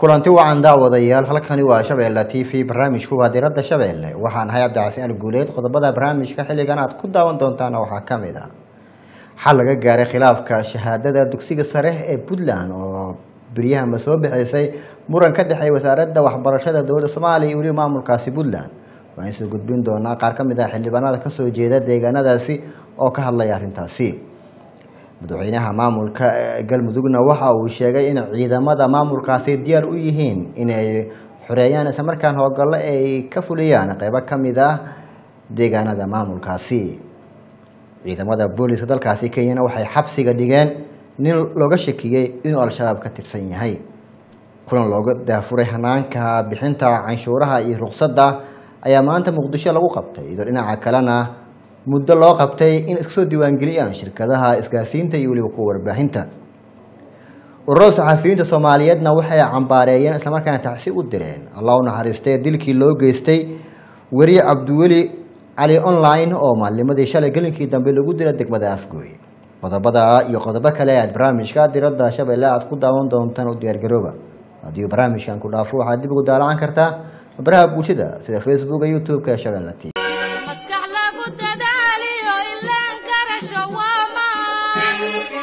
kulanti wacan daawadayaal halkani waa shabeelle t v barnaamijku waa diradda shabeelle waxaan ahay cabdicasiin alguuleed qodobada barnaamijka xilligan aad ku daawan doontaana waxaa ka mid ah xal laga gaaray khilaafka shahaadada dugsiga sare ee puntland oo beryahama soo bixisay muran ka dhexeey wasaaradda waxbarashada dowladda soomaaliya iyo weliba maamulkaasi puntland waxaan soo gudbin doonaa qaar ka mid ah xildhibaanada kasoo jeeda deegaanadaasi oo ka hadlaya arrintaasi madaxweynaha maamulka galmudugna waxa uu sheegay in ciidamada maamulkaasi diyaar u yihiin inay xoreeyaan islamarkaan howlgallo ay ka fuliyaan qeybo ka mid ah deegaanada maamulkaasi ciidamada booliska dalkaasi kenyana waxay xabsiga dhigeen nin looga shakiyey inuu al-shabaab ka tirsan yahay kulan looga daafuray hanaanka bixinta canshuuraha iyo ruqsadda ayaa maanta muqdisho lagu qabtay iyadoo dhinaca kalena muddo loo qabtay in iska soo diiwaangeliyaan shirkadaha isgaarsiinta iyo weliba kuwa warbaahinta ururada saxafiyiinta soomaaliyeedna waxay cambaareeyeen islamarkaana tacsi u direen allah u naxariistay dilkii loo geystay weriye cabdiweli cali online oo maalnimadii shalay gelinkii dambe lagu dila degmada afgooy qodobada iyo qodobo kale aad barnaamijka diradda shabeelle aad ku daawan doontaan u diyaargarooba haddii barnaamijkan ku dhaafo waxaad dib ugu daalacan kartaa baraha bulshada sida facebooka youtube-ka ee shabeelle t maskax lagu dadaaliyo ilaan garasho waa maan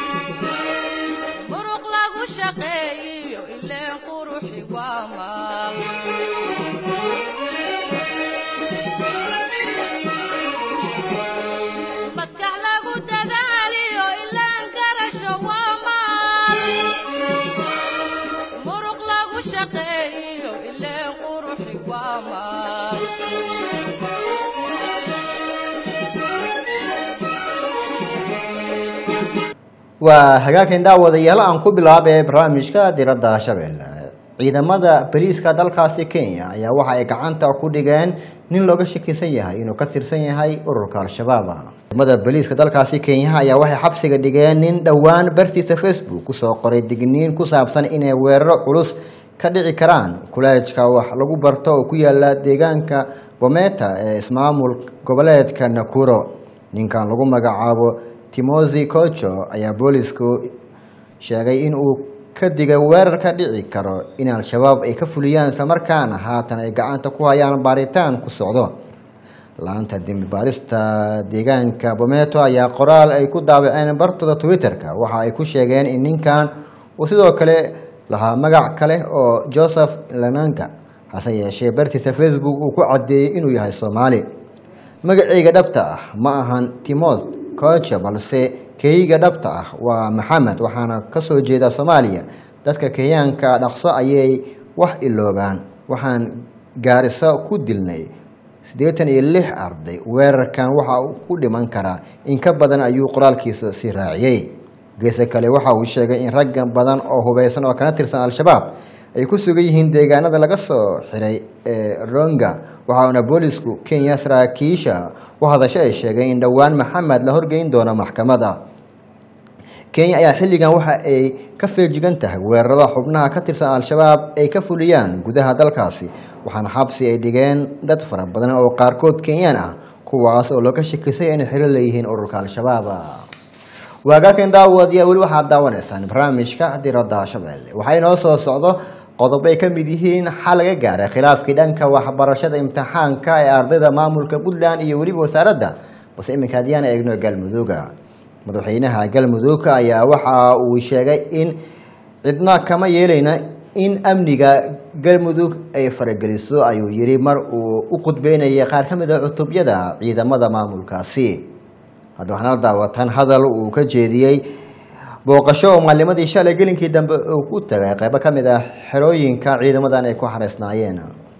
muruq lagu shaqeeyiyo ileen quruxi waa maan maskax lagu dadaaliyo ilaan garasho waa maan muruq lagu shaqeeyiyo ileen quruxi waa maan waa hagaagkan daawadayaal aan ku bilaabay barnaamijka diradda shabeelle ciidamada bariiska dalkaasi kenya ayaa waxa ay gacanta ku dhigeen nin looga shakisan yahay inuu ka tirsan yahay ururka al-shabaab ciidamada bariiska dalkaasi kenya ayaa waxay xabsiga dhigeen nin dhowaan bartiisa facebook kusoo qoray digniin ku saabsan inay weeraro culus ka dhici karaan kuleejka wax lagu barto oo ku yaala deegaanka bometa ee ismaamul goboleedka nakuro ninkan lagu magacaabo timosi cocho ayaa boolisku sheegay in uu ka digay weerar ka dhici karo in al-shabaab ay ka fuliyaan islamarkaana haatan ay gacanta ku hayaan baaritaan ku socdo laanta dembi baarista deegaanka bometo ayaa qoraal ay ku daabaceen bartooda twitter-ka waxa ay ku sheegeen in ninkan uu sidoo kale lahaa magac kale oo joseph lananga hase yeeshee bartiisa facebook uu ku caddeeyey inuu yahay soomaali magaceyga dhabta ah ma ahan timoth cocho balse keyga dhabta ah waa maxamed waxaana kasoo jeeda soomaaliya dadka kenyaanka dhaqso ayay wax iloobaan waxaan gaariso ku dilnay siddeetan iyo lix arday weerarkan waxa uu ku dhiman karaa in ka badan ayuu qoraalkiisa sii raaciyey geese kale waxa uu sheegay in ragga badan oo hubeysan oo kana tirsan al-shabaab ay ku sugan yihiin deegaanada laga soo xiray ee ronga waxauna boolisku kenya saraakiisha u hadasho ay sheegeen in dhowaan maxamed la horgeyn doono maxkamada kenya ayaa xilligan waxa ay ka feejigan tahay weerarada xubnaha ka tirsan al-shabaab ay ka fuliyaan gudaha dalkaasi waxaana xabsi ay dhigeen dad fara badan oo qaarkood kenyaan ah kuwaas oo looga shakisay inay xiro leeyihiin ururka al-shabaab waagaakan daawadiya weli waxaad daawanaysaan barnaamijka diradda shabeelle waxaa inoo soo socdo qodobo ay ka mid yihiin xal laga gaaray khilaafkii dhanka waxbarashada imtixaanka ee ardayda maamulka puntland iyo weliba wasaaradda balse iminka haddiyaan eegno galmudugga madaxweynaha galmudugga ayaa waxa uu sheegay in cidna kama yeelayna in amniga galmudug ay farageliso ayuu yidhi mar uu u qudbeynayay qaar ka mid a cutubyada ciidamada maamulkaasi hadda waxaana la daawatan hadal uu ka jeediyey booqasho oo maalimadii shalay gelinkii dambe uu ku tagay qeybo ka mid ah xerooyinka ciidamadan ay ku xareysnaayeen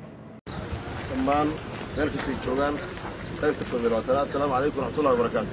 dhammaan meel kastay joogaan qaybta koob iyo labaatanaad asalaamu calaykum waraxmatullahi wabarakaatu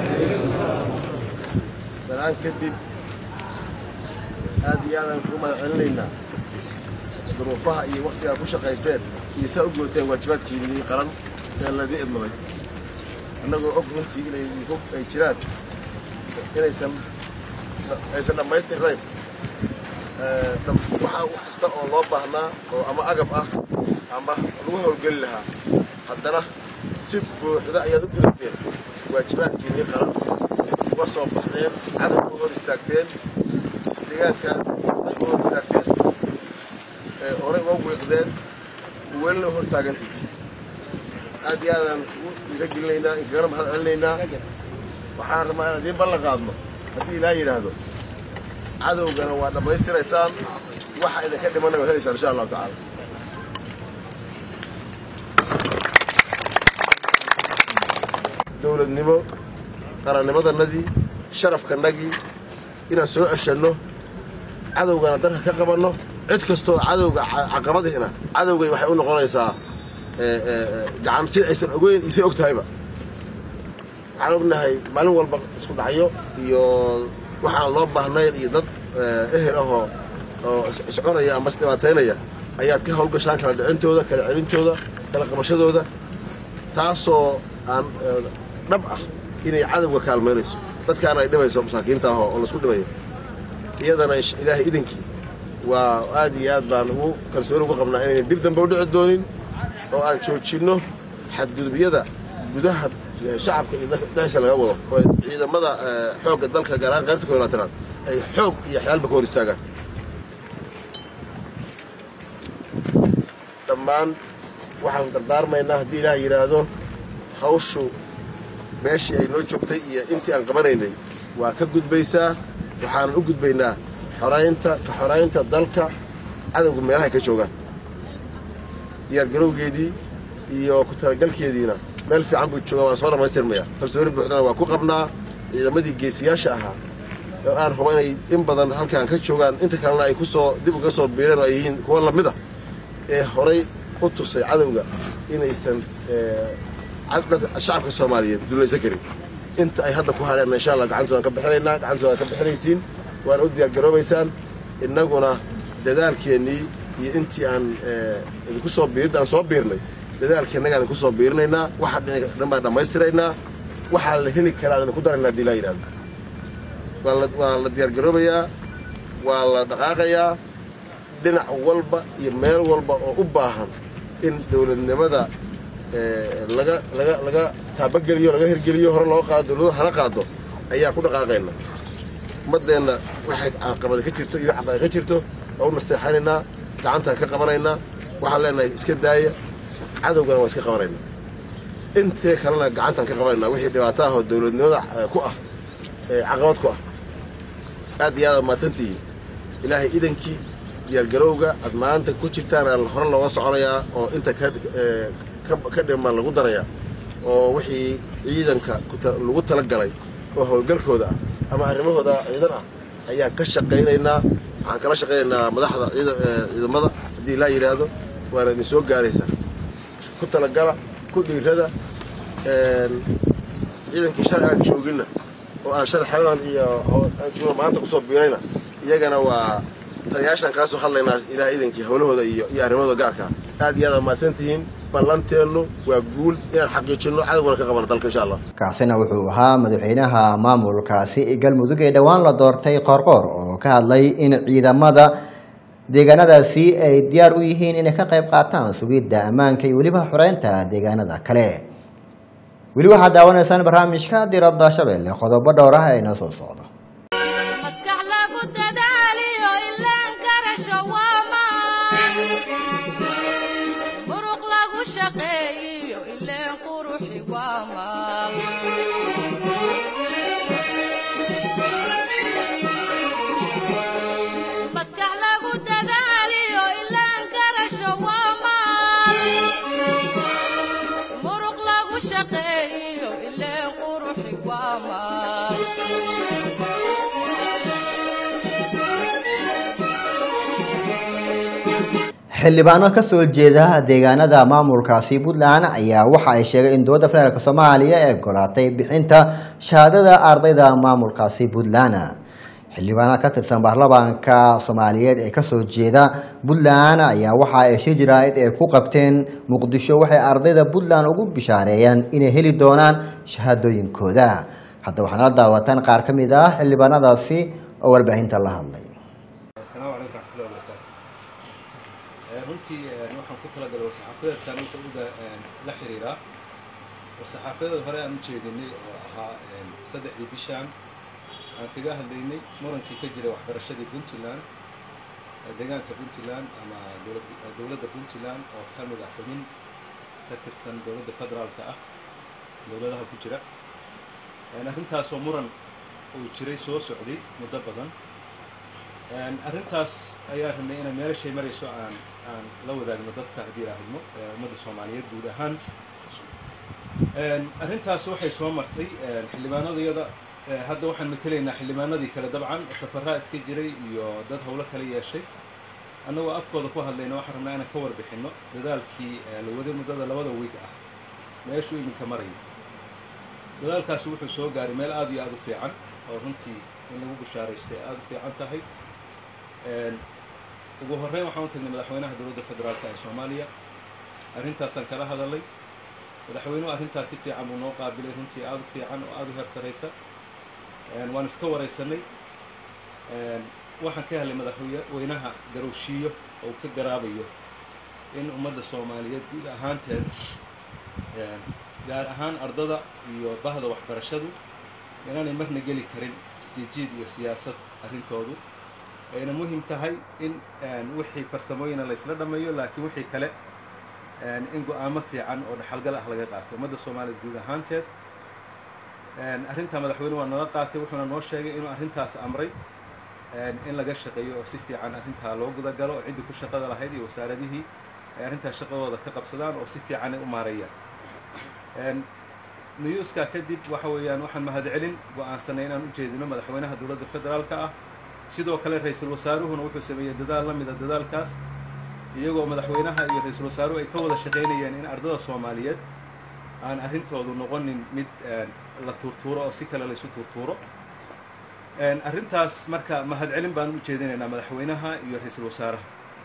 sanaan kadib aad iyo aadaan kugu mahad celinaynaa duruufaha iyo waktigaa ku shaqayseen iyo saa u gooteen waajibaadkiinii qaran ee ladii idmaday annagoo og runtii inay hog ay jiraan inaysan aysan dhammaystirnayn waxaa wax kasta oo loo baahnaa oo ama agab ah ama lagu howlgeli lahaa haddana si buuxda ayaad u gudateen waajibaadkiinii qaran uga soo baxdeen cadabka u hor istaagteen deegaanka ay u hor istaagteen ee horey uga wiiqdeen welina hor taagantid aad iyo aadaan ugu dhiiragelinaynaa inkagana mahad celinaynaa waxaan rabaa inaan idiin ballan qaadno haddii ilaa yidhaahdo cadowgana waa dhammaystiraysaan waxa idinka dhimanna waad helaysaan insha allahu tacaala dowladnimo qarannimadannadii sharafkanagii inaan soo ceshanno cadowgana dalka ka qabanno cid kastoo cadowga ca- caqabadihina cadowgay waxay u noqonaysaa ee, ee, ee, gacan si aysan ogeyn isay og tahayba waxaan ognahay maalin walba isku dhacyo iyo waxaan loo baahnayn iyo dad ee, ehel ahoo oo is- isconaya ama isdhibaataynaya ayaad ka hawlgashaan kala dhicintooda kala celintooda kala qabashadooda taasoo aan ee, dhab ah inay cadowga kaalmaynayso dadkaana ay dhibayso masaakiinta ah oo laisku dhibayo iyadana insha- ilaahay idinkii waa aad iyo aad baan ugu kalsooni ugu qabnaa inaynan dib dambe u dhici doonin oo aan joojinno xadgudubyada gudaha eh, shacabka iyo dalka dhexdiisa laga wado oo ciidamada eh, xoogga dalka gaar ahaan qaybta koolaatanaad ay xoog iyo xyaalba ka hor istaagaan dhammaan waxaan dardaarmaynaa haddii ilaah yidhaahdo hawshu meeshii ay noo joogtay iyo intii aan qabanaynay waa ka gudbaysaa waxaanan u gudbaynaa xoraynta ka xoraynta dalka cadowga meelahay ka joogaan diyaargarowgeedii iyo ku talagalkeediina meel fiican buu joogaa waan soo dhammaystirmaya kalsooni buuxdana waa ku qabnaa ciidamadii geesiyaasha ahaa oo aan hubo inay in badan halkaan ka joogaan inta kalena ay kusoo dib uga soo biireen oo ay yihiin kuwa lamid ah ee horay u tusay cadowga inaysan ee, cad- dadka- shacabka soomaaliyeed dulaysan karin inta ay hadda ku hadheenna insha allah gacantoodaan ka bixinaynaa gacantoodan ka bixinaysiin waana u diyaargaroobaysaan innaguna dadaalkeennii iyo intii aan ee, idinku soo biirid aan soo biirnay dadaalkeennaga idinku soo biirinaynaa waxa dhinaca dhan baan dhammaystiraynaa waxaa la heli karaa idinku daraynaa haddii laa yidhahdo waa la waa la diyaargaroobayaa waa la dhaqaaqayaa dhinac walba iyo meel walba oo u baahan in dowladnimada ee, laga laga laga taabageliyo laga hirgeliyo hore loo qaado dowladu hana qaado ayaa ku dhaqaaqayna ummaddeenna waxay caqabada ka jirto iyo caqabada ka jirto waa u nasteexanaynaa gacantaan ka qabanaynaa waxaan leenahay iska daaya cadowgana waa iska qabanaynaa intee kalena gacantaan ka qabanaynaa wixii dhibaato ah oo dowladnimada eh, ku ah ee caqabad ku ah aad iyo aad aad mahadsantihiin ilaahay idankii diyaargarowga aad maanta ku jirtaan aa hore looga soconayaa oo inta ka ee, ka- ka dhiman lagu darayaa oo wixii ciidanka ku ta- lagu talagalay oo howlgalkooda ah ama arrimahooda ciidan ah ayaan ka shaqaynaynaa waxaan kala shaqaynaynaa madaxda ciida- ee, ciidamada haddii laa yidhaahdo waana idin soo gaaraysaa ku talagala ku dhiirada een, ciidankii shalay aan jooginna oo aan shalay xeladan iyo ho- aan joogno maanta kusoo biirayna iyagana waa taliyaashaan kaa soo hadlaynaa ilaah idankii howlahooda iyo iyo arrimahooda gaarka ah. aad iyo aad aad mahadsan tihiin ballanteennu waa guul inaan xaqiijinno cadowgana ka qabano dalka insha allah kaasina wuxuu ahaa madaxweynaha maamulkaasi galmudug ee dhowaan la doortay qoorqoor oo ka hadlay in ciidamada deegaanadaasi ay diyaar u yihiin inay ka qayb qaataan sugidda ammaanka iyo weliba xoreynta deegaanada kale weli waxaad daawanaysaan barnaamijka diradda shabeelle qodobo dhowr ah ee inoo soo socdo maskax lagu dadaaliyo ilaan garasho waa maan muruq lagu shaqeeyiyo ileen quruxi waa maan maskax lagu dadaaliyo ilaan garasho waa maan muruq lagu shaqeeyiyo ileen quruxi waa maan xildhibaano ka soo jeeda deegaanada maamulkaasi puntland ayaa waxa ay sheegay in dowladda federaalk soomaaliya ay ogolaatay bixinta shahaadada ardayda maamulkaasi puntland xildhibaano ka tirsan baarlamaanka soomaaliyeed ee kasoo jeeda puntland ayaa waxa ay shir jaraa'id ay ku qabteen muqdisho waxay ardayda puntland ugu bishaareeyeen inay heli doonaan shahaadooyinkooda hadda waxaana la daawataan qaar ka mid ah xildhibaanadaasi oo warbaahinta la hadlay asalaamu calaykum raxmatullahi wabarakaatu Eh, runtii eh, waxaan ku talagalay war-saxaafadeedkan inta uga eh, la xiriira war-saxaafadeed hore aan u jeedinay oo ahaa eh, saddexdii bishaan aan kaga hadlaynay murankii ka jiray waxbarashadii puntland deegaanka puntland ama dowlad- dowladda puntland oo ka mid ah xubin ka tirsan dowladda federaalka ah dowladaha ku jira Een, arrintaasoo muran uu jiray soo socday muddo badan Een, arrintaas ayaan rabnay inaan meelashay marayso aan aan la wadaagno dadka haddii ilaahidmo ee ummadda soomaaliyeed guud ahaan Een, arrintaas waxay soo martay een, xildhibaanadayada ee, hadda waxaan matelaynaa xildhibaanadii kale dabcan safaraa iska jiray iyo dad howlo kala yeeshay annagoo afkooda ku hadlayna waxaan rabnaa inaan ka warbixinno dadaalkii ee, la waday muddada labada wiig ah meeshuu iminka marayo dadaalkaasi wuxuu soo gaaray meel aad iyo aad u fiican oo runtii in lagu bishaaraystay aad u fiican tahay Een, ugu horreyn waxaan u tagnay madaxweynaha dowladda federaalka ee soomaaliya arrintaasaan kala hadalay madaxweynuhu arrintaas si fiican buu noo qaabilay runtii aad u fiican oo aad u heer saraysa Een, waan iska waraysanay Een, waxaan ka helay madaxweynaha garowshiiyo oo uu ka garaabayo in ummadda soomaaliyeed guud ahaanteed Een, gaar ahaan ardada iyo bahda waxbarashadu inaanay marna geli karin isjiijiid iyo siyaasad arrintoodu ayna muhim tahay in een, wixii farsamooyina la isla dhammeeyo laakiin wixii kale een, in go-aamo fiican oo dhaxalgal ah laga qaato ummadda soomaaliyeed guud ahaanteed Een, arrintaa madaxweyne waa nala qaatay wuxuuna noo sheegay inuu arrintaas amray een, in laga shaqeeyo oo si fiican arrintaa loo gudagalo oo ciddii ku shaqada lahayd iyo wasaaradihii ay arrintaas shaqadooda ka qabsadaan oo si fiican ay u maareeyaan Een, niyuuskaa kadib waxa weeyaan waxaan mahadcelin go-aansanay inaan u jeedino madaxweynaha dowladda federaalka ah sidoo kale ra-iisul wasaaruhuna wuxuu sameeyey dadaal la mida dadaalkaas iyagoo madaxweynaha iyo ra-iisul wasaaruhu ay ka wada shaqaynayeen in ardada soomaaliyeed aan arrintoodu noqonin mid een, la tuurtuuro oo si kale laysu tuurtuuro Een, arrintaas marka mahadcelin baan u jeedinaynaa madaxweynaha iyo ra-iisul wasaaraha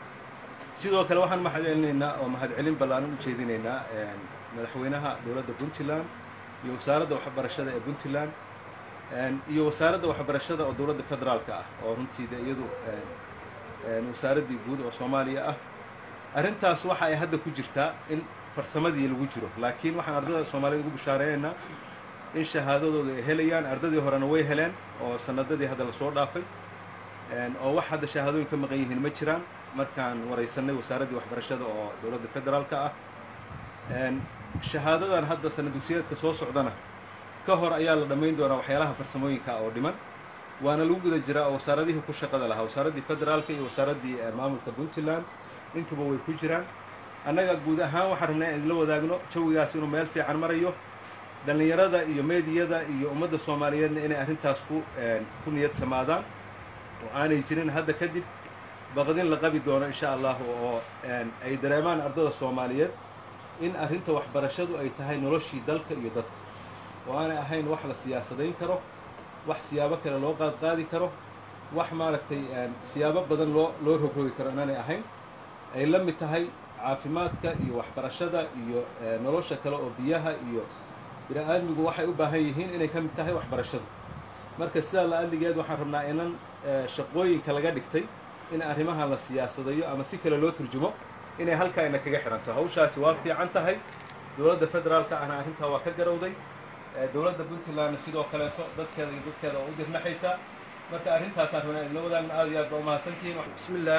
sidoo kale waxaan mahadcelinaynaa oo mahadcelin ballaaran u jeedinaynaa een, madaxweynaha dowladda puntland iyo wasaaradda waxbarashada ee puntland een, iyo wasaaradda waxbarashada oo dowladda federaalka ah oo runtii de iyadu een, een, wasaaraddii guud oo soomaaliya ah arrintaas waxa ay hadda ku jirtaa in farsamadii lagu jiro laakiin waxaan ardada soomaaliyeed ugu bishaareeyaynaa in shahaadadooda ay helayaan ardadii horena way heleen oo sanadadii hadda lasoo dhaafay Een, oo wax hadda shahaadooyin ka maqan yihiin ma jiraan markaan waraysanay wasaaraddii waxbarashada oo dowladda federaalka ah Een, shahaadadan hadda sanad dugsiyeedka soo socdana ka hor ayaa la dhammayn doonaa waxyaalaha farsamooyinka oo dhiman waana lagu guda jiraa oo wasaaradihii ku shaqada lahaa wasaaraddii federaalka iyo wasaaraddii eh, maamulka puntland intuba way ku jiraan annaga guud ahaan waxaan rabnaa in idinla wadaagno jawigaas inuu meel fiican marayo dhallinyarada iyo meediyada iyo ummadda soomaaliyeedna inay arrintaas ku een, ku niyad samaadaan oo aanay jirin hadda kadib baqdin la qabi doono insha allahu oo een, ay dareemaan ardada soomaaliyeed in arrinta waxbarashadu ay tahay noloshii dalka iyo dadka oo aanay ahayn wax la siyaasadayn karo wax siyaabo kale loo qaadqaadi karo wax maaragtay een, siyaabo badan loo loo rogrogi karo inaanay ahayn ay la mid tahay caafimaadka iyo waxbarashada iyo eh, nolosha kale oo biyaha iyo bini-aadmigu waxay u baahan yihiin inay ka mid tahay waxbarashadu marka sidaa la adligeed waxaan rabnaa inan eh, shaqooyinka laga dhigtay in arrimahan la siyaasadayo ama si kale loo turjumo inay halkaa ina kaga xiranto hawshaasi waa fiican tahay dowladda federaalka ahna arrintaa waa ka garowday Eh, dowladda puntlandna sidoo kaleeto dadkeeda iyo dadkeeda oo u dirnaxaysa marka arrintaasaan rabnaa idinla wadaagna aad iyo aad baa umahadsantihiin بسم الله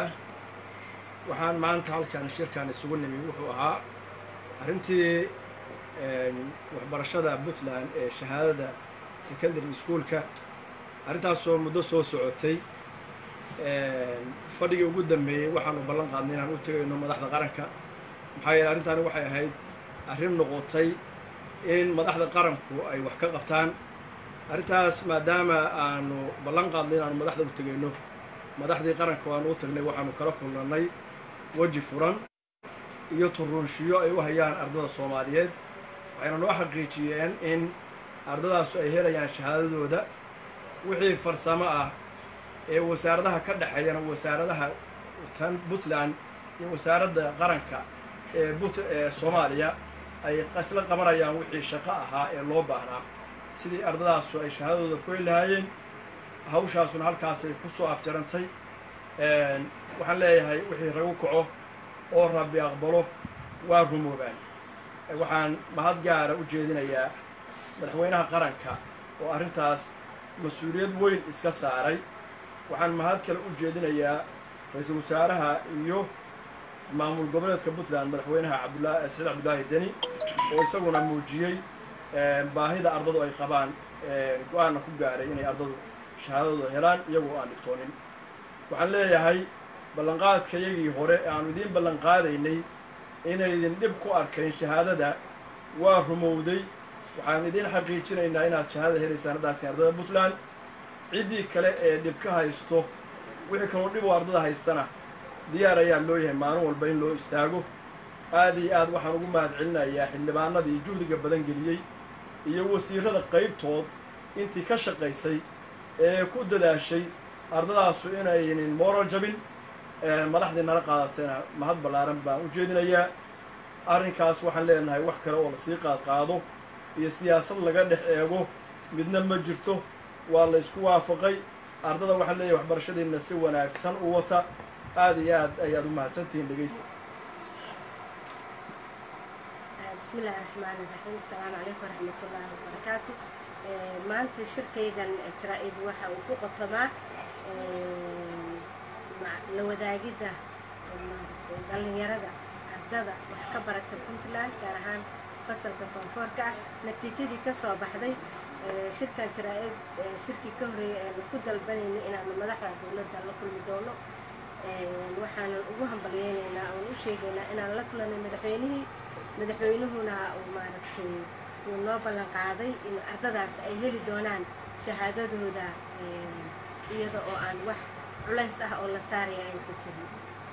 waxaan maanta halkan shirkan isugu nimi wuxuu ahaa arrintii een, waxbarashada puntland ee shahaadada secondary schoolka arrintaasoo muddo soo socotay een, fadhigii ugu dambeeyey waxaanu ballan qaadnay inaan u tegayno madaxda qaranka maxaa yeele arrintaani waxay ahayd arrin noqotay in madaxda qaranku ay wax ka qabtaan arrintaas maadaama aanu ballan qaadnay inaanu madaxda u tegayno madaxdii qaranka waanu u tagnay waxaanu kala kulnannay weji furan iyo turunshiyo ay u hayaan ardada soomaaliyeed waxayna noo xaqiijiyeen in ardadaasu ay helayaan shahaadadooda wixii farsamo ah ee wasaaradaha ka dhexeeyana wasaaradaha tan puntland iyo wasaaradda qaranka ee but ee soomaaliya ay isla qabanayaan wixii shaqo ahaa ee loo baahnaa sidii ardadaasu ay shahaadadooda ku heli lahaayeen hawshaasuna halkaasay ku soo afjarantay Een, waxaan leeyahay wixii ragu kaco oo rabbi aqbalo waa rumoobaan Ee, waxaan mahad gaara u jeedinayaa madaxweynaha qaranka oo arrintaas mas-uuliyad weyn iska saaray waxaan mahad kale u jeedinayaa ra-iisul wasaaraha iyo maamul goboleedka puntland madaxweynaha cabdulaahi saciid cabdulaahi deni oo isaguna muujiyey baahida ardadu ay qabaan go-aanna ku gaaray inay ardadu shahaadadooda helaan iyagoo aan dhigtoonin waxaan leeyahay ballanqaadka yagii hore ee aanu idiin ballanqaadaynay inaydin dhib ku arkayn shahaadada waa rumowday waxaan idiin xaqiijinaynaa inaad shahaadada helaysaan haddaadtiin ardada puntland ciddii kale ee dhib ka haysto wixii kaloo dhib oo ardada haystana diyaar ayaa loo yahay maalin walba in loo istaago aad iyo aad waxaan ugu mahad celinayaa xildhibaanadii juhdiga badan geliyey iyo wasiirada qaybtood intii ka shaqaysay ee ku dadaashay ardadaasu inaynin moral jabin madaxdii nala qaadatayna mahad ballaaran baan u jeedinayaa arrinkaas waxaan leenahay wax kale oo lasii qaad qaado iyo siyaasad laga dhex eego midna ma jirto waa la isku waafaqay ardada waxaan leeyahay waxbarashadiina si wanaagsan u wata aada iyo aad ayaad u mahadsantihiin dhegeys بسم الله الرحمن الرحيم السلام عليكم ورحمة الله وبركاته maanta shirkaygan jaraa'id waxa uu ku qotomaa la wadaagidda dhallinyarada ardada wax ka barata puntland gaar ahaan fasalka foonfoorka ah natiijadii ka soo baxday shirkan jaraa'id shirkii ka horreeyay aanu ku dalbanayna inaanu madaxda dowladda la kulmi doono waxaanan ugu hambalyeynaynaa oon u sheegaynaa inaan la kulanay madaxweynihii madaxweynuhuna uu maaragtay uu noo ballan qaaday in ardadaas ay heli doonaan shahaadadooda iyada oo aan wax culays ah oo la saaraya aysan jirin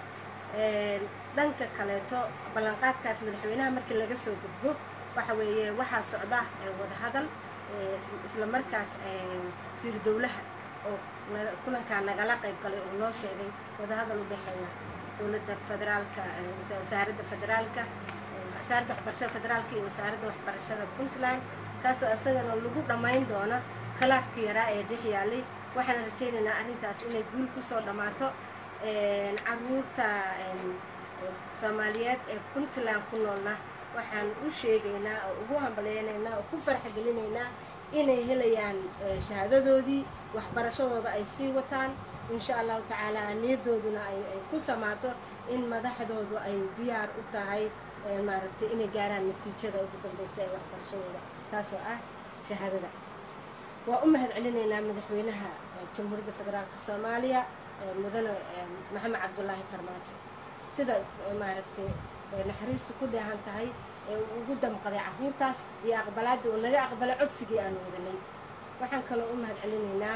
dhanka kaleeto ballanqaadkaas madaxweynaha markii laga soo gudbo waxa weeye waxaa socda wadahadal isla markaas wasiir dowlaha oo kulankaa nagala qayb galay oo noo sheegay wadahadal u dhexeeya dowladda federaalka wasaaradda federaalka wasaaradda waxbarashada federaalka iyo wasaaradda waxbarashada puntland kaasoo isagana lagu dhammayn doono khilaafkii yaraa ee dhex yaalay waxaan rajaynaynaa arrintaas inay guul kusoo dhammaato caruurta soomaaliyeed ee puntland ku noolna waxaan u sheegaynaa oo ugu hambalyeynaynaa oo ku farxgelinaynaa inay helayaan shahaadadoodii waxbarashadooda ay sii wataan insha allahu tacaala niyadooduna ay ku samaato in madaxdoodu ay diyaar u tahay maaragtay inay gaaraan natiijada ugu dambeysa ee waxbarashadooda taasoo ah shahaadada waa u mahad celinaynaa madaxweynaha jamhuuriyadda federaalka soomaaliya mudane maxamed cabdulaahi farmaajo sida maaragtay naxariistu ku dheehan tahay ee uu ugu damqaday caruurtaas iyo aqbalaadda uu naga aqbalay codsigii aanu wadanay waxaan kaloo u mahad celinaynaa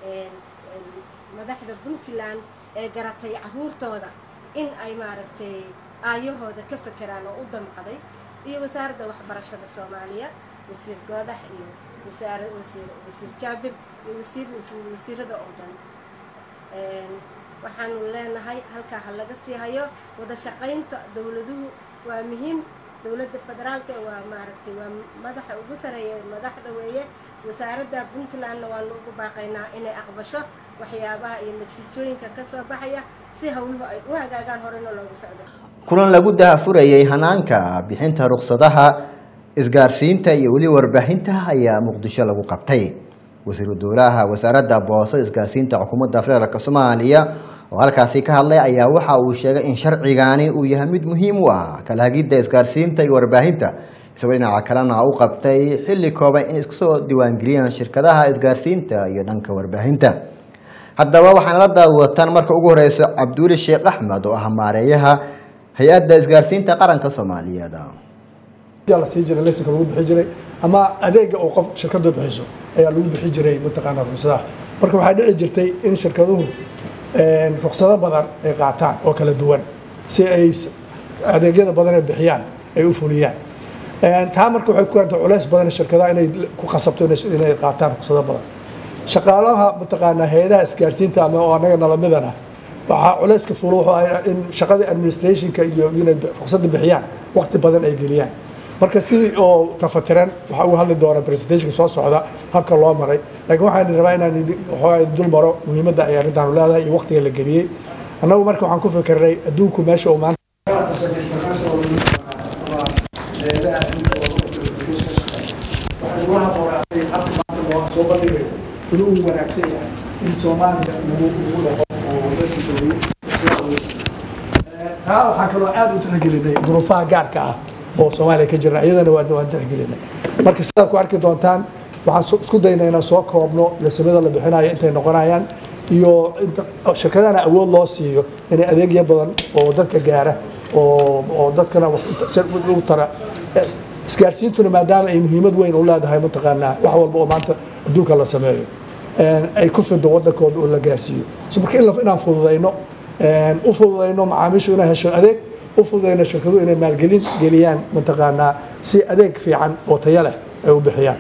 madaxda puntland ee garatay caruurtooda in ay maaragtay aayahooda ka fekeraan oo u damqaday iyo wasaaradda waxbarashada soomaaliya wasiir goodax iyo wasaara wasiir wasiir jaabir iyo wasiir wasiirada oo dhan waxaanu leenahay halkaa ha laga sii hayo wada shaqaynta dowladuhu waa muhiim dowladda federaalka waa maaragtay waa madaxa ugu sareeya madaxda weeye wasaaradda puntlandna waanu ugu baaqaynaa inay aqbasho waxyaabaha iyo natiijooyinka ka soo baxaya si howluhu ay u hagaagaan horena loogu socdo kulan lagu dahafurayay hanaanka bixinta ruksadaha isgaarsiinta iyo weli warbaahinta ayaa muqdisho lagu qabtay wasiiru dowlaha wasaaradda booso isgaarsiinta xukuumadda federaalk soomaaliya oo halkaasi ka hadlay ayaa waxa uu sheegay in sharcigaani uu yahay mid muhiim u ah kala hagidda isgaarsiinta iyo warbaahinta isagoo dhinaca kalena u qabtay xilli kooban in isku soo diiwaangeliyaan shirkadaha isgaarsiinta iyo dhanka warbaahinta haddaba waxaana la daawataan marka ugu horeyso cabduuli sheekh axmed oo ah maareeyaha hay-adda isgaarsiinta qaranka soomaaliyeed la sii jiray lesinka lagu bixi jiray ama adeega oo qof shirkadu bixiso ayaa lagu bixi jiray mataqaanaa ruksadaha marka waxaa dhici jirtay in shirkaduhu ruksado badan ay qaataan oo kala duwan si ay adeegyada badan ay bixiyaan ay u fuliyaan taa marka waxay ku keentay culays badan shirkadaha inay ku khasabto inay qaataan ruksado badan shaqaalaha mataqaanaa hay-adaha isgaarsiinta ama oo anaga nalamidana waxaa culayska fulo wuxuu ahaa in shaqadii administrationka iyo inay ruksada bixiyaan waqti badan ay geliyaan marka si oo tafatiran waxaa uga hadli doona presentationka soo socda habka loo maray laakiin waxaan rabaa inaan waxoogaa dul maro muhiimadda ay arrintaanu leedahay iyo waqtiga la geliyey annagu marka waxaan ku fikirnay adduunku meesha uu maanta soo bandhigayno inuu uu wanaagsan yahay in soomaaliya lagu lagu dhaqo oo la sidoeyey taa waxaan kaloo aad u tixgelinay duruufaha gaarka ah oo soomaaliya ka jira iyadana waa waan tixgelinay marka sidaad ku arki doontaan waxaan so- isku daynaa inaan soo koobno lesamada la bixinayo intay noqonayaan iyo inta shirkadana awood loo siiyo inay adeegyo badan oo dadka gaara oo oo dadkana wax u ta- si u tara Eh, isgaarsiintuna maadaama ay muhiimad weyn u leedahay mataqaanaa wax walba oo maanta adduunka la sameeyo een, ay ku fido wadankooda oo la gaarsiiyo so marka in la- inaan fududayno een, u fududayno macaamiishu inay hesho adeeg u fududayno shirkaduhu inay maalgelin geliyaan mataqaanaa si adeeg fiican oo tayo leh ay u bixiyaan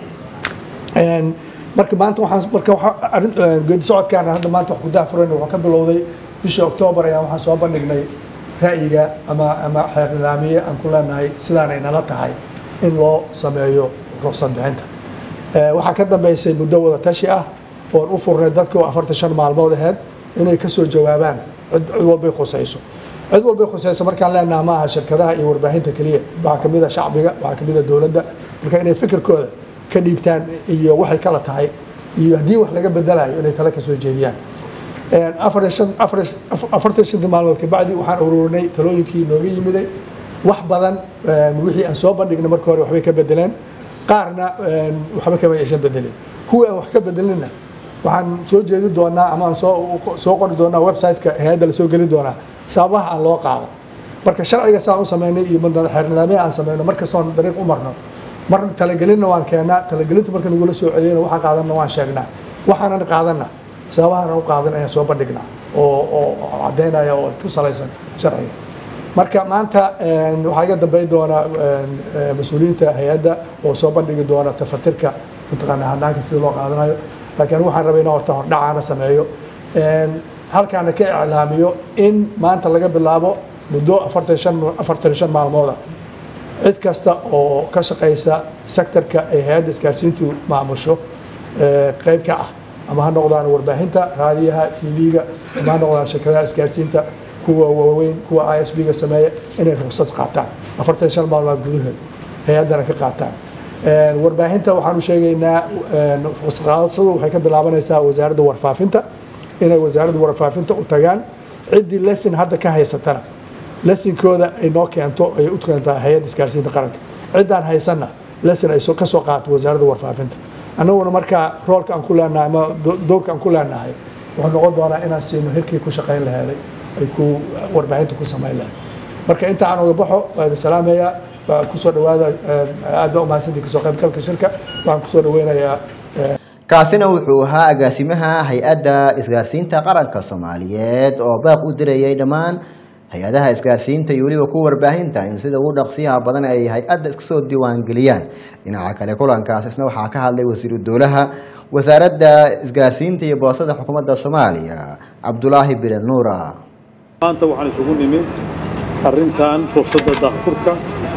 Een, marka maanta waxaan marka waxa- arrin- een, geedi socodkaan hadda maanta wax ku daafurayna wuxuu ka bilowday bishii oktoobar ayaan waxaan soo bandhignay ra'yiga ama ama xeer nidaamiye aan ku leenahay sidaanay nala tahay in loo sameeyo ruqsad bixinta Ee, waxaa ka dambeysay muddo wada tashi ah oon u furnay dadka oo afartan shan maalmood aheyd inay ka soo jawaabaan cid cid walbay khusayso cid walbay khusayso markaan leenaha ma aha shirkadaha iyo warbaahinta keliya waxaa ka mid a shacbiga waxaa ka mid a dowladda marka inay fikirkooda ka dhiibtaan iyo waxay kala tahay iyo haddii wax laga bedelayo inay tale ka soo jeediyaan Een, afar iyo shan- afar iyo- afar- afartan iyo shantii maalmood kabacdi waxaan ururinay talooyinkii nooga yimiday wax badan een, wixii aan soo bandhignay marka hore waxbay ka bedeleen qaarna een, waxba kama aysan bedelin kuwii aan wax ka bedelinna waxaan soo jeedi doonaa ama aan soo soo qori doonaa website-ka hay-adda lasoo geli doonaa sababaha aan loo qaado marka sharciga saan u sameynay iyo madana xeer nidaamya aan sameyno markastoon dariiq u marno marna talagelinna waan keenaa talagelinta marka nagula soo celiyana waxaan qaadanna waan sheegnaa waxaanan qaadanna sababahan u qaadan ayaan soo bandhignaa oo oo caddaynaya oo ku salaysan sharciga marka maanta een, waxaa iga dambeyn doona een, ee, mas-uuliyiinta hay-adda oo soo bandhigi doona tafatirka mataqaanaa hanaanka sida loo qaadanayo laakiin anigu waxaan rabay inaan horta hordhacaana sameeyo Een, halkaana ka iclaamiyo in maanta laga bilaabo muddo afartan shan afartan iyo shan maalmooda cid kasta oo ka shaqaysa sektorka ay hay-adda isgaarsiintu maamusho ee, qayb ka ah ama ha noqdaan warbaahinta raadiyaha tv-ga ama ha noqdaan shirkadaha isgaarsiinta kuwa waaweyn kuwa i s b-ga sameeya inay ruqsad qaataan afartan iyo shan maalmood gudahood hay-addana ka qaataan Een, warbaahinta waxaan u sheegaynaa een, ruqsad qaadashadu waxay ka bilaabanaysaa wasaaradda warfaafinta inay wasaaradda warfaafinta u tagaan ciddii lesson hadda ka haysatana lesinkooda ay noo keento ay u keentaa hay-adda isgaarsiinta qaranka ciddaan haysanna lesson ay soo- ka soo qaato wasaaradda warfaafinta annaguna markaa roolka aan ku leenahay ama do- doorka aan ku leenahay wuxuu noqon doonaa inaan siino hirkii ku shaqayn laheeday ay ku warbaahinta ku samayn lahayd marka inta aan uga baxo waa idin salaamayaa waa kusoo dhawaada aad baa umahadsantii kasoo qaybgalka shirka waxaan kusoo dhaweynayaa kaasina wuxuu ahaa agaasimaha hay-adda isgaarsiinta qaranka soomaaliyeed oo baaq u dirayay dhammaan hay-adaha isgaarsiinta iyo weliba kuwa warbaahinta in sida ugu dhaqsiyaha badan ay hay-adda iska soo diiwaangeliyaan dhinaca kale kulankaas isna waxaa ka hadlay wasiiru dowlaha wasaaradda isgaarsiinta iyo boosada xukuumadda soomaaliya cabdulaahi bilen nuura maanta waxaan isugu nimid arrintan fursadda daahfurka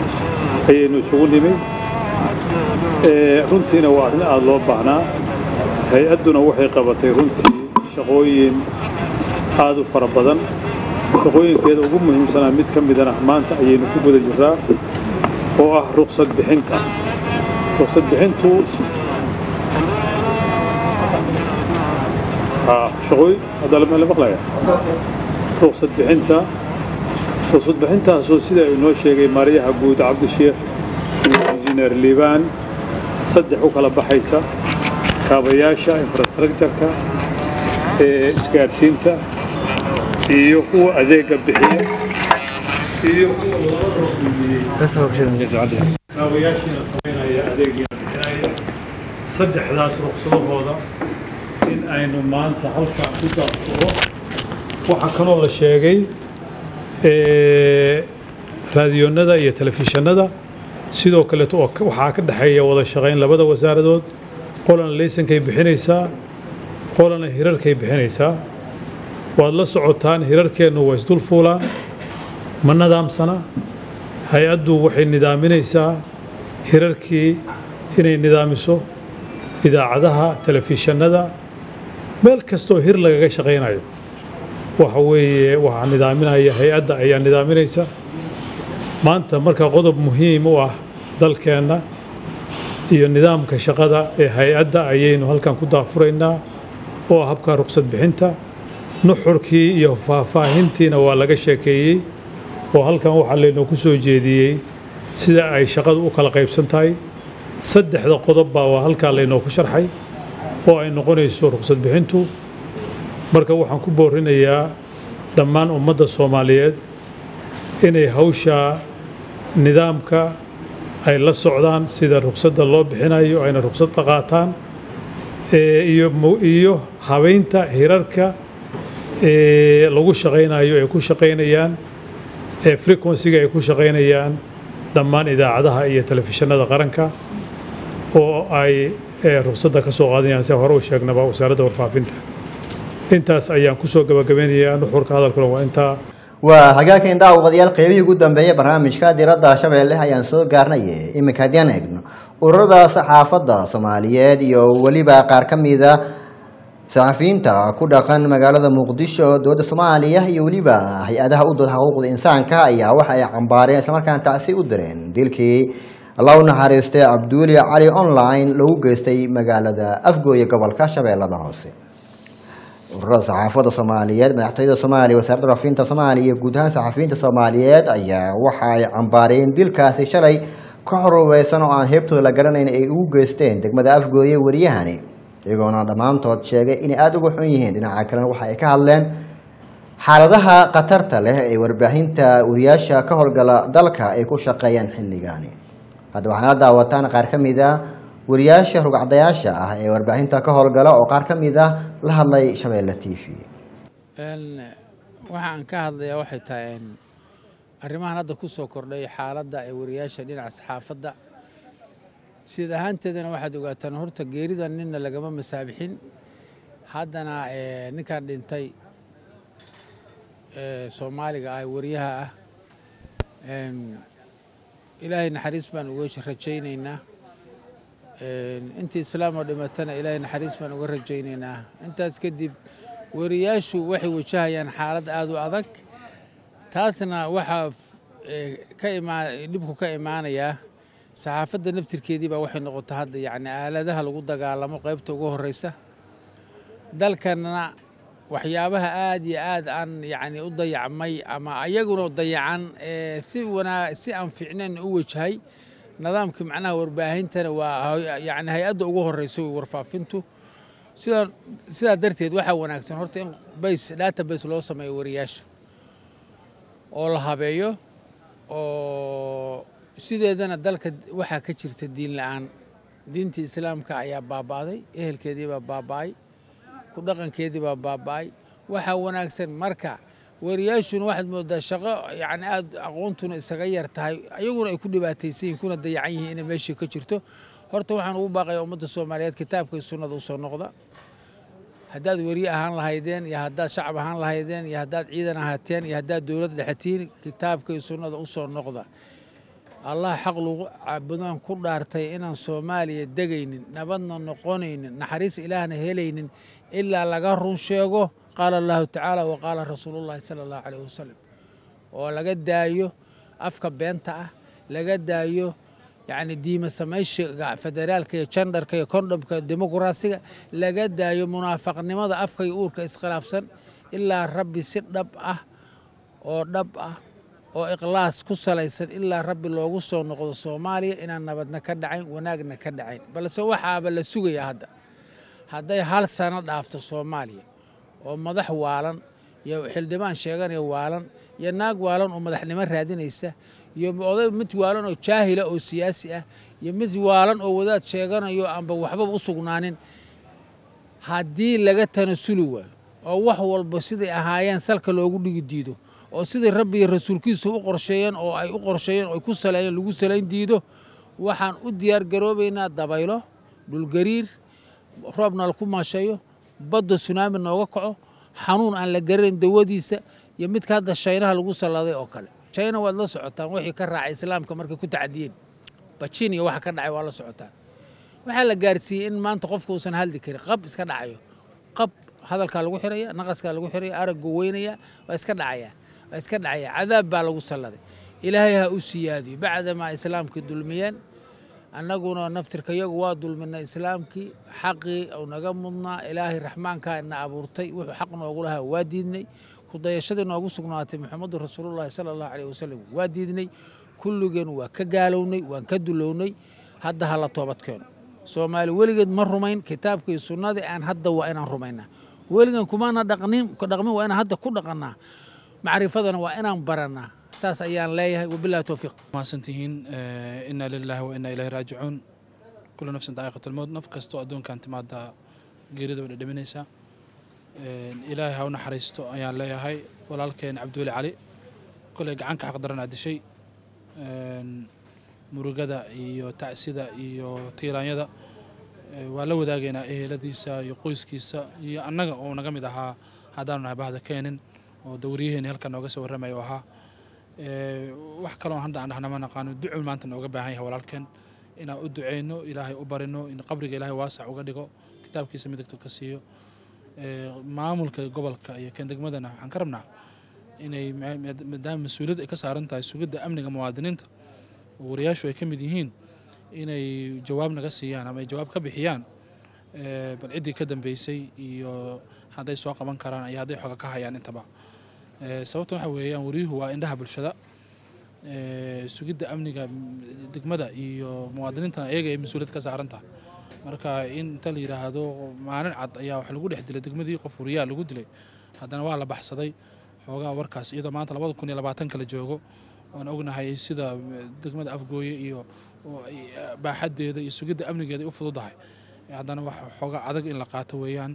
ayaynu isugu nimid Ee, runtiina waa arrin aada loo baahnaa hay-adduna waxay qabatay runtii shaqooyin aad u fara badan shaqooyinkeeda ugu muhiimsanaa mid ka midana maanta ayaynu ku guda jirraa oo ah ruqsad bixinta ruqsad bixintu haa shaqooyin hadda lama la maqlaya ruqsad bixinta ruqsad bixintaasoo sida inoo sheegay maaryaha guud cabdisheekh iyo injineer liibaan saddex u kala baxaysa kaabayaasha infrastructure-ka ee isgaarsiinta iyo kuwa adeega bixiya iyo kuwa loo ruqmiyey kaabayaashiina samaynaya adeegiina bixinaya saddexdaas ruqsadahooda in aynu maanta halkaan ku daafuro waxaa kaloo la sheegay ee, raadiyoonnada iyo telefishinada sidoo kaleeto oo ka- waxaa ka dhexeeya wada shaqayn labada wasaaradood qolana laysankay bixinaysaa qolana hirarkay bixinaysaa waad la socotaan hirarkeennu waa isdul fuulaan ma nadaamsana hay-addu waxay nidaaminaysaa hirarkii inay nidaamiso idaacadaha telefishinada meel kastoo hir lagaga shaqaynayo waxa weeye waxaa nidaaminaya hay-adda ayaa nidaaminaysa maanta marka qodob muhiim u ah dalkeenna iyo nidaamka shaqada ee hay-adda ayaynu halkan ku daafuraynaa oo ah habka ruqsad bixinta nuxurkii iyo faahfaahintiina waa laga sheekeeyey oo halkan waxaa laynooku soo jeediyey sida ay shaqadu u kala qaybsan tahay saddexda qodob baa waa halkaa laynooku sharxay oo ay noqonayso ruqsad bixintu marka waxaan ku boorinayaa dhammaan ummadda soomaaliyeed inay hawshaa nidaamka ay la socdaan sida ruqsadda loo bixinayo ayna ruqsadda qaataan ee iyo mu- iyo habaynta hirarka ee lagu shaqaynayo ay ku shaqaynayaan ee frequency-ga ay ku shaqaynayaan dhammaan idaacadaha iyo telefishinada qaranka oo ay ee, ruqsadda ka soo qaadanayaan sida hore u sheegnaba wasaaradda warfaafinta intaas ayaan kusoo gabagabeynayaa nuxurka hadalkuna waa intaa waa hagaagkan daawadayaal qeybihii ugu dambeeyay barnaamijka diradda shabeelle ayaan soo gaarnay iminka haddii eegno ururada saxaafadda soomaaliyeed iyo weliba qaar ka mida saxafiyiinta ku dhaqan magaalada muqdisho dowladda soomaaliya iyo weliba hay-adaha u dooda xuquuqda insaanka ayaa waxa ay cambaareen islamarkaana tacsi u direen dilkii allah u naxariistay cabduuli cali online lagu geystay magaalada afgooye gobolka shabeellada hoose ururada saxaafadda soomaaliyeed madaxtooyada soomaaliya wasaaradda warfaafinta soomaaliya iyo guud ahaan saxafiyiinta soomaaliyeed ayaa waxa ay cambaareen dilkaasi shalay ka horubeysan oo aan heebtooda la garanayn ay ugu geysteen degmada afgooye wariyahani iyagoona dhammaantood sheegay inay aada uga xun yihiin dhinaca kalena waxa ay ka hadleen xaaladaha khatarta leh ee warbaahinta wariyaasha ka howlgala dalka ay ku shaqeeyaan xilligaani hadda waxaana daawataan qaar ka mid a wariyaasha rugcadayaasha ah ee warbaahinta ka howlgala oo qaar ka mid ah la hadlay shabeelle t v waxa aan ka hadlayaa waxay tahay een, arrimahan hadda ku soo kordhay xaaladda ee wariyaasha dhinaca saxaafadda sida ahaanteedana waxaad ogaataan horta geerida ninna lagama masaabixin haddana ee, ninkan dhintay ee, soomaaliga ah wariyaha ah een, ilaahay naxariis baan uga rajaynaynaa een, intii islaam oo dhimatana ilaahay naxariis baan uga rajaynaynaa intaas kadib wariyaashu waxay wajahayaan xaalad aada u adag taasna waxaa ee, ka imaa dhibku ka imaanayaa saxaafadda naftirkeedii baa waxay noqota hadda yacni aaladaha lagu dagaalamo qaybta ugu horreysa dalkanna waxyaabaha aad iyo aad aan yacni u dayacmay ama ayaguna dayacan ee si wanaa si aan fiicnayn u wajahay nidaamkii macnaha warbaahintana waa hay- yacni hay-adda ugu horreysa wey warfaafintu sidaa sidaa darteed waxaa wanaagsan horta in base database loo sameeyo wariyaasha oo la habeeyo oo sideedana dalka waxaa ka jirta diin la-aan diintii islaamka ayaa baaba'day ehelkeedii baa baaba'ay ku dhaqankeedii baa baaba'ay waxaa wanaagsan marka wariyaashuna waxaad moodaa shaqo yacni aad aqoontuna isaga yar tahay ayaguna ay ku dhibaataysan yihiin kuna dayacan yihiin inay meeshii ka jirto horta waxaan ugu baaqayaa ummadda soomaaliyeed kitaabka iyo sunnada usoo noqda haddaad weriye ahaan lahaydeen iyo haddaad shacab ahaan lahaydeen iyo haddaad ciidan ahaateen iyo haddaad dowlad dhexatiin kitaabka iyo sunnada usoo noqda allah xaq lagu caabudaan ku dhaartay inaan soomaaliya degaynin nabadna noqonaynin naxariis ilaahna helaynin ilaa laga run sheego qaala allahu tacaala wa qaala rasuulullahi sala allahu caleyh wasalam oo laga daayo afka beenta ah laga daayo yacni diima samayshiga federaalka iyo jandarka iyo kondhomka dimuqraasiga laga daayo munaafaqnimada afka iyo uurka iskhilaafsan ilaa rabbi si dhab ah oo dhab ah oo ikhlaas ku salaysan ilaa rabbi loogu soo noqdo soomaaliya inaan nabadna ka dhacayn wanaagna ka dhacayn balse waxaaba la sugayaa hadda hadday hal sano dhaafto soomaaliya oo madax waalan iyo xildhibaan sheeganaya waalan iyo naag waalan oo madaxnimo raadinaysa iyo oday mid waalan oo jaahila oo siyaasi ah iyo mid waalan oo wadaad sheeganayo aanba waxbaba u sugnaanin haddii laga tanasuli waayo oo wax walba siday ahaayeen salka loogu dhigi diido oo sidai rabbi iyo rasuulkiisu u qorsheeyeen oo ay u qorsheeyeen oo ay ku saleeyeen lagu salayn diido waxaan u diyaar garoobaynaa dabaylo dhulgariir roobna laku maasheeyo badda sunaami nooga kaco xanuun aan la garanayn dawadiisa iyo midka hadda shaynaha lagu salladay oo kale shayna waad la socotaan wixii ka raacay islaamka markay ku tacdiyeen bajin iyo waxa ka dhacay waa la socotaan waxaa la gaarsiiyey in maanta qofka uusan hadli karin qab iska dhacayo qab hadalkaa lagu xiraya naqaskaa lagu xiraya araggu weynaya waa iska dhacaya waa iska dhacaya cadaab baa lagu salladay ilaahay ha u siyaadiyo bacdamaa islaamkii dulmiyeen annaguna naftirkayagu waa dulminay islaamkii xaqii uu naga mudnaa ilaahay raxmaankaa ina abuurtay wuxuu xaq noogu lahaa waa diidnay kudayashadii noogu sugnaatay muxamadu rasuulullaahi sala allahu caleyh wasalam waa diidnay kulligeen waa ka gaalownay waan ka dulownay hadda ha la toobad keeno soomaali weligeed ma rumayn kitaabkii sunnadii aan hadda waa inaan rumaynaa weligan kumaana dhaqnin dhaqmin waa inaan hadda ku dhaqannaa macrifadana waa inaan barannaa saas ayaan leeyahay wabillahi towfiiq mahadsantihiin inaa lilaahi wa inaa ilaahi raajicuun kullu nafsin daa'iqat almowt naf kastoo adduunkan timaada geerida way dhadhaminaysaa ilaahay ha u naxariisto ayaan leeyahay walaalkeen cabdiweli cali koley gacanka xaqdaranaa dishay murugada iyo tacsida iyo tiiraanyada waa la wadaagaynaa eheladiisa iyo qoyskiisa iyo annaga oo naga mid ahaa haddaanu nahay bahda keenin oo dawriyaheeni halkan nooga soo warramaya oo ahaa wax kaloo hadda aan dhahna ma naqaano ducu maanta nooga baahan yahay walaalkeen inaan u duceyno ilaahay u barino in qabriga ilaahay waasac uga dhigo kitaabkiisa midigto ka siiyo maamulka gobolka iyo kan degmadana waxaan ka rabnaa inay maadaama mas-uuliyad ay ka saaran tahay sugidda amniga muwaadiniinta oo wariyaashu ay ka mid yihiin inay jawaab naga siiyaan ama ay jawaab ka bixiyaan bal ciddii ka dambeysay iyo hadday soo qaban karaan iyo hadday xoga ka hayaan intaba sababta waxa weeyaan wariyuhu waa indhaha bulshada sugidda amniga degmada iyo muwaadiniintana iyaga ay mas-uuliyad ka saaran tahay marka in inta la yidhaahdo maalin cad ayaa wax lagu dhex dilay degmadii qof wariyaa lagu dilay haddana waa la baxsaday xoogaa warkaas iyadoo maanta labada kun iyo labaatan kala joogo waan ognahay sida degmada afgooye iyo baaxadeeda iyo sugidda amnigeeda ay u fududahay haddana wax xoogaa adag in la qaato weeyaan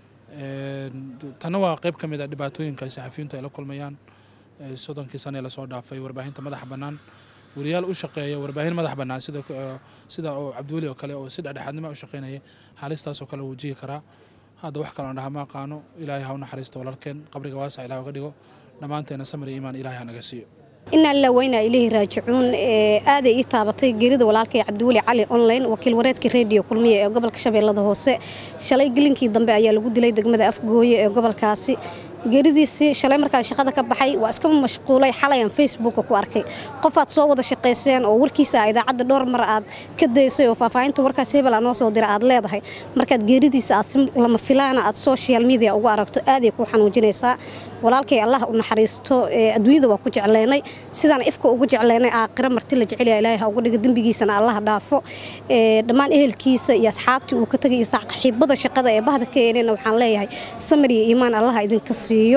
tanna waa qayb ka mid a dhibaatooyinka saxafiyiintu ay la kulmayaan soddonkii sane ee lasoo dhaafay warbaahinta madaxa bannaan wariyaal u shaqeeya warbaahin madax bannaan sida sida oo cabdiweli oo kale oo si dhexdhexaadnimo u shaqeynaya haalistaasoo kale wuu jihi karaa hadda wax kaloon dhaha ma aqaano ilaahay ha u naxariisto walaalkeen qabriga waasac ilaah uga dhigo dhammaanteena samir iyo iimaan ilaahay ha naga siiyo inaa lilah waynaa ilaahi raajicuun aaday ii taabatay geerida walaalkay cabdiweli cali online wakiil wareedka rediyo kulmiye ee gobolka shabeellada hoose shalay gelinkii dambe ayaa lagu dilay degmada afgooye ee gobolkaasi geeridiisii shalay markaan shaqada ka baxay waa iska mashquulay xalayaan facebooka ku arkay qofaad soo wada shaqayseen oo warkiisa idaacadda dhowr mar aad ka daysay oo faahfaahinta warkaas hebel aa noo soo dira aad leedahay markaad geeridiisa aad si lama filaana aad social media ugu aragto aaday kuu xanuujinaysaa walaalkay allah u naxariisto adduunyada waa ku jecleynay sidaan ifka ugu jecleynay aakhira marti la jecelya ilaahay ha uga dhigo dembigiisana allah dhaafo dhammaan ehelkiisa iyo asxaabtii uu ka tegay iyo saaxiibada shaqada ee bahda ka eenena waxaan leeyahay samir iyo iimaan allah idinka siiyo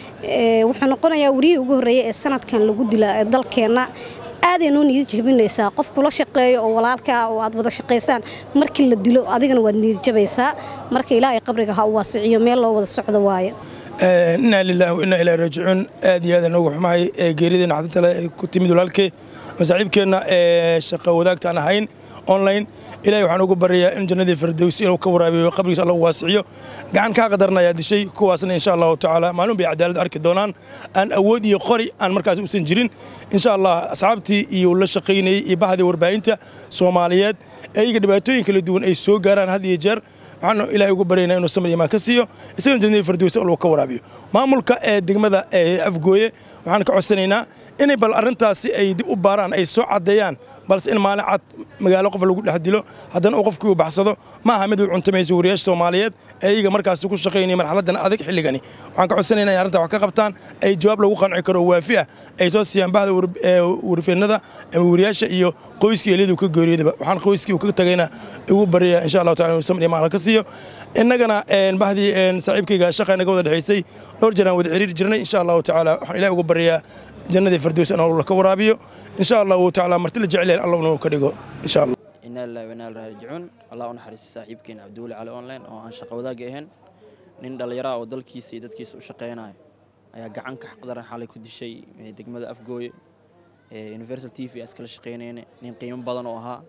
wuxuu noqonayaa wariyihii ugu horreeyay ee sanadkan lagu dila dalkeenna aaday noo niyad jebinaysaa qof kula shaqeeyo oo walaalkaa oo aad wada shaqaysaan markii la dilo adigana waad niyad jabaysaa marka ilaahay qabriga ha u waasiciyo meel loo wada socdo waaye inaa lilaahi wa inaa ilaahi raajicuun aad iyo aad noogu xumahay geerideena xadintale ay ku timid walaalkee masaaxiibkeenna ee shaqa wadaagta aan ahayn online ilahay waxaan ugu baryayaa in jannadii firdowsi inuu ka waraabiyo qabrigiisa alla u waasiciyo gacan kaa qadarna ayaa dishay kuwaasna insha allahu tacaala maalin bay cadaalad arki doonaan aan awood iyo qori aan markaas uusan jirin insha allah asxaabtii iyo la shaqaynayey iyo bahdii warbaahinta soomaaliyeed ee iyaga dhibaatooyin kala duwan ay soo gaaraan had iyo jeer waxaanu ilaahay ugu baryaynaa inuu samir imaan ka siiyo isagana jannadii firdowsi uu ka waraabiyo maamulka ee degmada ee afgooye waxaan ka codsanaynaa inay bal arrintaasi ay dib u baaraan ay soo caddeeyaan balse in maalin cad magaalo qof lagu dhex dilo haddana uu qofkii uu baxsado ma aha mid uu cuntamayso wariyaasha soomaaliyeed ee iyaga markaasi ku shaqaynaya marxaladdan adag xilligani waxaan ka codsanaynaa in arrintaa wax ka qabtaan ay jawaab lagu qanci karo oo waafi ah ay soo siiyaan bahda warfeenada ama wariyaasha iyo qoyskii eliyadu ka geeriyodaba waxaan qoyskii uu ka tagayna ugu baryayaa insha allahu tacala inuu samir imaan ka siiyo innagana bahdii saaxiibkayga shaqa inaga wada dhexaysay dhowr jeer aan wada xiriiri jirnay insha allahu tacaala waxaan ilahay ugu baryayaa jannadii firdows in alla ka waraabiyo insha allahu tacaala marti la jecel yahay allah inuu ka dhigo insha allah inaa lillahi wa inaa ilaihi raajicuun allah u naxariisto saaxiibkeena cabdiweli cali online oo aan shaqo wadaagga ahayn nin dhallinyaro ah oo dalkiisa iyo dadkiisa u shaqaynayo ayaa gacan ka xaqdaran xalay ku dishay degmada afgooye universal t v iskala shaqaynayna nin qiimo badan oo ahaa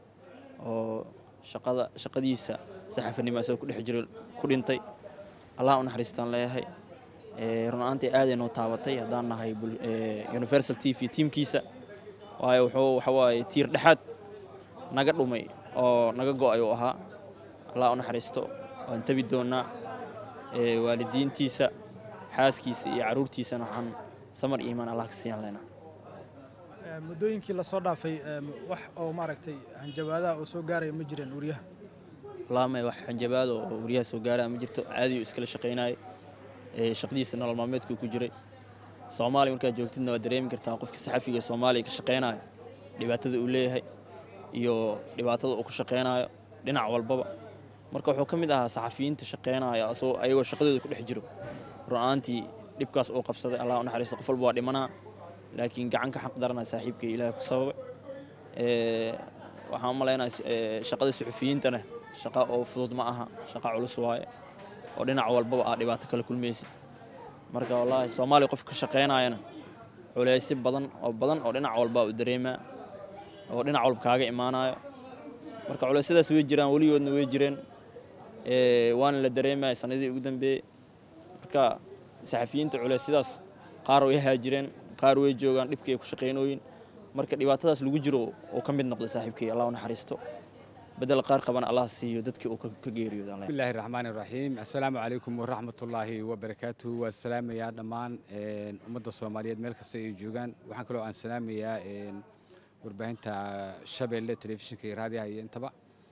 oo shaqada shaqadiisa saxafanimo isagoo ku dhex jiro ku dhintay allah u naxariistaan leeyahay run ahaantii aaday noo taabatay haddaan nahay universal t v tiimkiisa waayo wuxuu waxa waaye tiir dhexaad naga dhumay oo naga go'ay uu ahaa allah u naxariisto waan tabi doonnaa waalidiintiisa xaaskiisa iyo carruurtiisana waxaan samar iimaan allah ka siiyan leynaa muddooyinkii lasoo dhaafay wax oo maaragtay hanjabaadaha oo soo gaaraya ma jireen wariyaha laamay wax hanjabaad oo wariyaha soo gaaraya ma jirto caadi uu iskala shaqaynayay shaqadiisa nolol maalmeedkuu ku jiray soomaaliya markaad joogtidna waad dareemi kartaa qofkii saxafiga ee soomaaliya ka shaqaynayo dhibaatada uu leeyahay iyo dhibaatada uu ku shaqaynayo dhinac walbaba marka wuxuu ka mid ahaa saxafiyiinta shaqaynaya asagoo ayagoo shaqadooda ku dhex jiro run-aantii dhibkaas uu qabsaday allah u naxariisto qof walba waa dhimanaa laakiin gacan ka xaq darana saaxiibkay ilaahay ku sababay waxaan u malaynaya shaqada suxufiyiintana shaqa oo fudud ma aha shaqa culus waaye oo dhinac walbaba aa dhibaato kala kulmaysid marka wallaahi soomaaliya qof ka shaqaynayana culeysyo badan oo badan oo dhinac walba u dareemaa oo dhinac walba kaaga imaanayo marka culeysyadaas way jiraan weligoodna way jireen waana la dareemaya sanadii ugu dambeeyey marka saxafiyiinta culeysyadaas qaar way haajireen qaar way joogaan dhibkii ay ku shaqaynooyin marka dhibaatadaas lagu jiro oo ka mid noqda saaxiibkay allah u naxariisto bedel qaar qabana allah siiyo dadkii uu ka geeriyooda بسم الله الرحمن الرحيم السلام عليكم ورحمة الله وبركاته والسلام يا دمان أمد الصومالية ملك السيد جوجان وحن كلو عن سلام يا warbaahinta shabeelle telefishinka iyo raadiyaha iyo intaba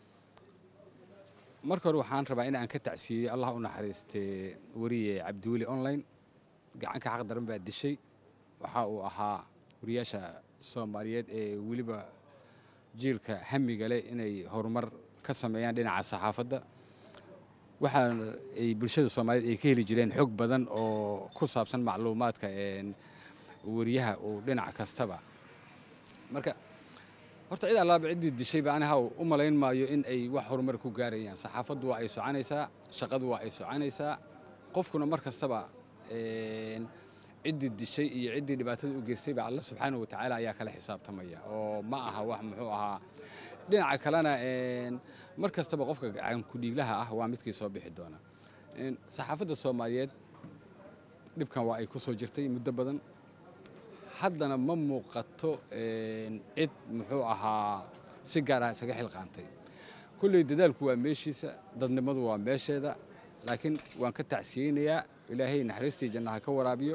marka hore waxaan rabaa in aan ka tacsiiyey allah u naxariistay wariye cabdiweli online gacanka xaq daran baa dishay waxa uu ahaa wariyaasha soomaaliyeed ee weliba jiilka hamiga leh inay horumar ka sameeyaan dhinaca saxaafadda waxa ay bulshada soomaaliyeed ay ka heli jireen xog badan oo ku saabsan macluumaadka wariyaha uu dhinac kastaba marka horta cid allaaba ciddii dishayba aniha u malayn maayo in ay wax horumar ku gaarayaan saxaafaddu waa ay soconaysaa shaqadu waa ay soconaysaa qofkuna mar kastaba ciddii dishay iyo ciddii dhibaatada u geystayba alla subxaana wa tacaala ayaa kala xisaabtamaya oo ma aha wax muxuu ahaa dhinaca kalena mar kastaba qofka gacankudhiiglaha ah waa midkii soo bixi doona saxaafadda soomaaliyeed dhibkan waa ay ku soo jirtay muddo badan haddana ma muuqato cid muxuu ahaa si gaar ah isaga xilqaantay kulley dadaalku waa meeshiisa dadnimadu waa meesheeda laakiin waan ka tacsiyeynayaa ilaahay naxariistii jannaha ka waraabiyo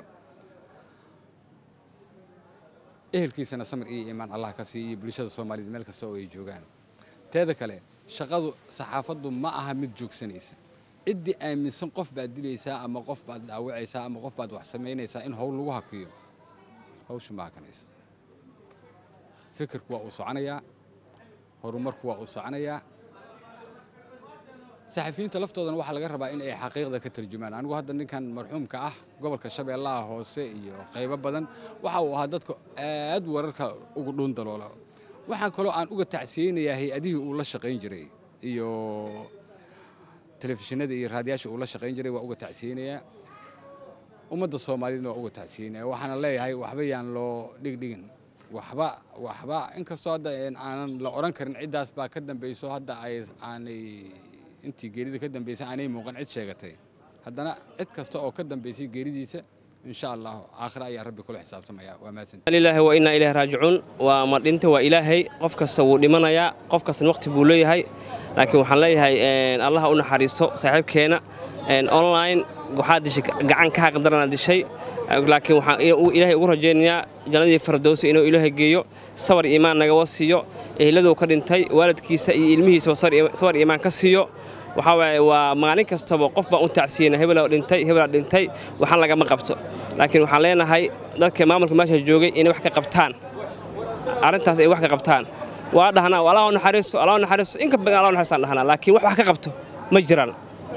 ehelkiisana samir iyo iimaan allah ka siiyo iyo bulshada soomaaliyeed meel kasta oo ay joogaan teeda kale shaqadu saxaafaddu ma aha mid joogsanaysa ciddii aaminsan qof baad dilaysaa ama qof baad dhaawacaysaa ama qof baad wax samaynaysaa in howl lagu hakiyo hawsha ma hakanaysa fikirku waa uu soconayaa horumarku waa uu soconayaa saxafiyiinta laftoodana waxaa laga rabaa in ay xaqiiqda ka tarjumaan anigu hadda ninkan marxuumka ah gobolka shabeellaha hoose iyo qaybo badan waxa uu ahaa dadka aad wararka ugu dhuun daloola waxaan kaloo aan uga tacsiyeynayaa hay-adihii uu la shaqayn jiray iyo telefishinada iyo raadiyaasha uu la shaqayn jiray waa uga tacsiyeynayaa ummadda soomaaliyeedna waa uga tacsiinaya waxaana leeyahay waxba yaan loo dhigdhigin waxba waxba inkastoo hadda aanan la odhan karin ciddaas baa ka dambayso hadda ay aanay intii geerida ka dambaysay aanay muuqan cid sheegatay haddana cid kasta oo ka dambaysay geeridiisa insha allah aakhira ayaa rabbi kula xisaabtamaya waa mahadsan ilaahi wa inaa ilaahi raajicuun waa ma dhinta waa ilaahay qof kasta wuu dhimanayaa qof kastana waqti buu leeyahay laakiin waxaan leeyahay allah u naxariisto saaxiibkeena online waxaa dishay gacan ka xaqdarana dishay laakiin waxaan ilaahay ugu rajaynayaa jannadii fardowsi inuu ilaahay geeyo sabar iimaan nagawa siiyo ehladuu ka dhintay waalidkiisa iyo ilmihiisa sabar iimaan ka siiyo waxaa waaye waa maalin kastaba qof baan u tacsiyeyna hebelaa dhintay hebelaa dhintay waxaan lagama qabto laakiin waxaan leenahay dadka maamulka meesha joogay inay wax ka qabtaan arrintaas ay wax ka qabtaan waa dhahnaa allah u naxariisto allah u naxariisto inka badan allah u naxariistaan dhahnaa laakiin wax wax ka qabto ma jiraan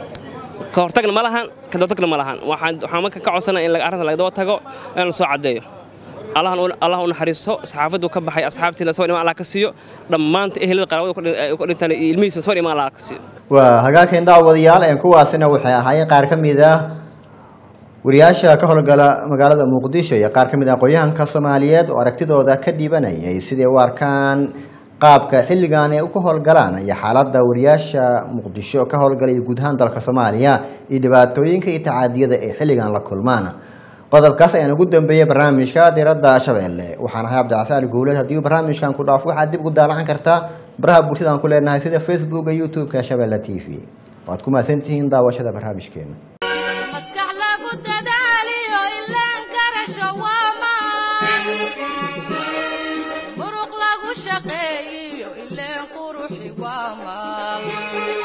ka hortagna ma lahan ka dabatagna ma lahan waxaan marka ka codsanaa in arrinta laga daba tago in la soo caddeeyo allah u naxariisto saxaafaddu ka baxay asxaabtiina sawir imaan allah ka siiyo dhammaanta ehelada qaraabada ku dhintaan iyo ilmihiisa sawir imaan allah ka siiyo waa hagaageen daawadayaal een kuwaasina waxay ahaayeen qaar ka mid ah wariyaasha ka howlgala magaalada muqdisho iyo qaar ka mid ah aqoonyahanka soomaaliyeed oo aragtidooda ka dhibanayay siday u arkaan qaabka xilligan ay ka howlgalaan iyo xaaladda wariyaasha muqdisho ka howlgalaya guud ahaan dalka soomaaliya iyo dhibaatooyinka iyo tacaadiyada ay xilligan la kulmaan qodobkaas ayaan ugu dambeeyey barnaamijka diradda shabeelle waxaan ahay cabdicasaan guuleed haddii barnaamijkan ku dhaafo waxaad dib ugu daalacan kartaa baraha bulshada aan ku leenahay sida facebooka youtube-ka shabeelle t v waad ku mahadsantihiin daawashada barnaamijkeena maskax lagu dadaaliyo ilaan garasho waa maan waa maal